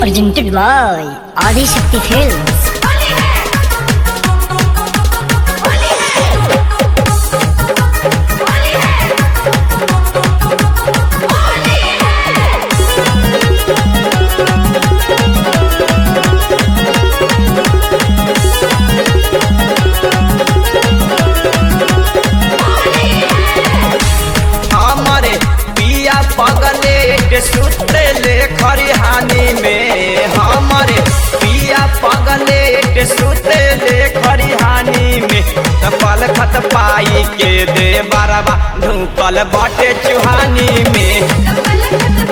Presented by Adi Shakti Films. हमारे पिया पगले के सुते ले खरिहानी में हमारे पिया पगले के सुते ले खरिहानी में तपल खत पाई के दे बरबा ढूकल बटे चुहानी में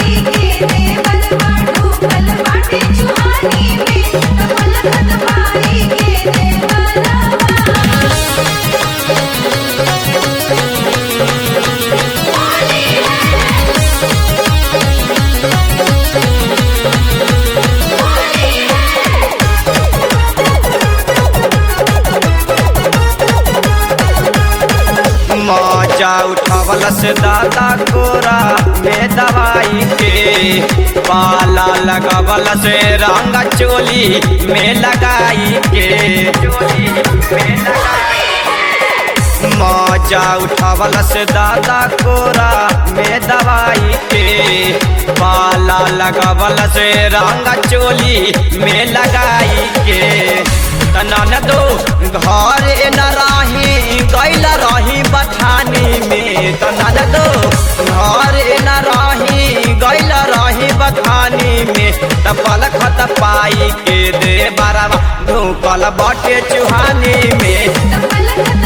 मजा उठवल से दादा कोरा में दवाई के पाला लगवल से रंग चोली में लगाई के चोली में लगाई मजा उठवल से दादा कोरा में दवाई के पाला लगवल से रंग चोली में लगाई के तनन दो घर न रही गैल रही बठानी में तनन दो घर न रही गैल रही बठानी में तपल खत पाई के दे बरवा ढूकल बटे चुहानी में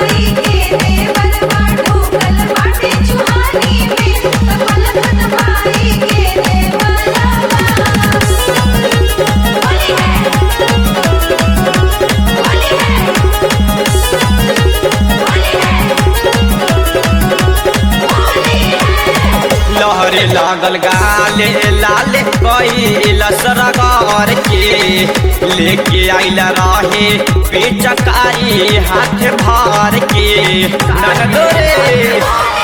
लहरे लागल गाले लाले कैल सरगार के लेके आइल रहे पिचकारी हाथ भार के नगदोरे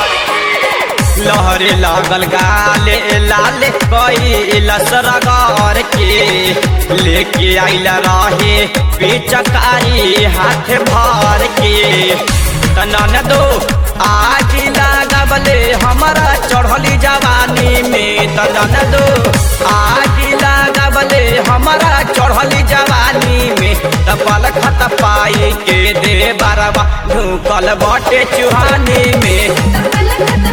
लहरे लागल गाले लाले कैल सरगार के लेके आइल रहे पिचकारी हाथ भार के तनन दो आज लागबले हमारा चढ़ली जवानी में तनन दो आज लागबले हमारा चढ़ली जवानी में तपल खत पाई के दे बरवा ढूकल बटे चुहानी में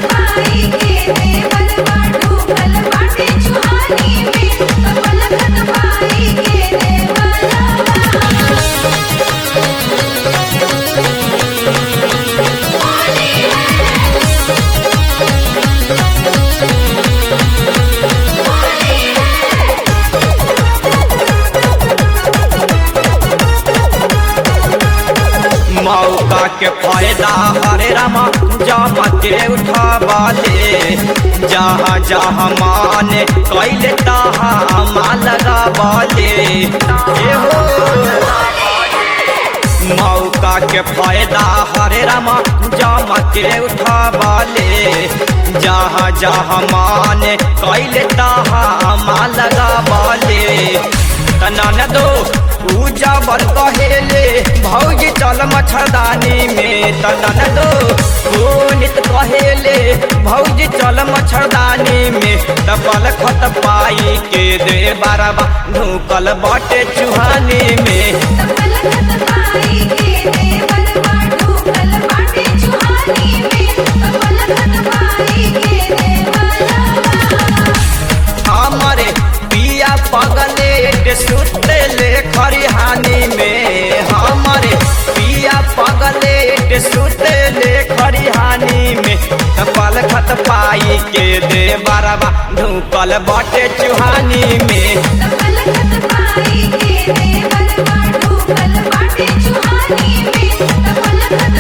मौका के फायदा हरे रामा जम के उठावाले जहाँ जहाँ माने कैले तहाँ माँ लगावाले ए हो मौका के फायदा हरे रामा जम के उठावाले जहाँ जहाँ माने कैले तहाँ माँ लगावाले तनन दो पूजा बर कहेले भौजी चल मच्छरदानी में तनन दो पुनित कहेले भौजी चल मच्छरदानी में तपल खत पाई के दे बारबा ढूकल बटे चुहानी में हमारे पिया पगले के सुते ले खरिहानी में हमारे पिया पगले के सुते ले खरिहानी में तपल खत पाई के दे बरबा ढूकल बटे चुहानी में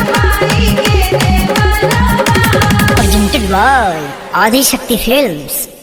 Presented by Adi Shakti Films.